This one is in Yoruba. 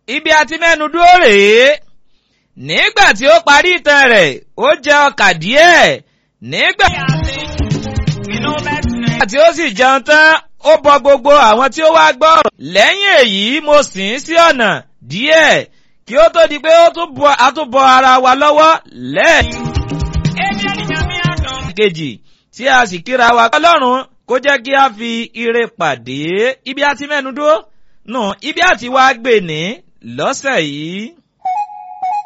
ibi àti mẹ́nu dúró rèé nígbà tí ó parí ìtàn rẹ̀ ó jẹ ọkà díẹ̀ nígbà tí ó sì jẹun tán ó bọ gbogbo àwọn tí ó wá gbọ́ ọ̀rọ̀ lẹ́yìn èyí mo sìn ín sí ọ̀nà díẹ̀ kí ó tó di pé ó tún bọ àtúbọ ara wa lọ́wọ́ lẹ́ẹ̀. kejì tí a sì kíra wa ọlọ́run kó jẹ́ kí a fi ire pàdé ibi àti mẹ́nu dúró nù ibi àti wá gbè ní lọ́sẹ̀ yìí.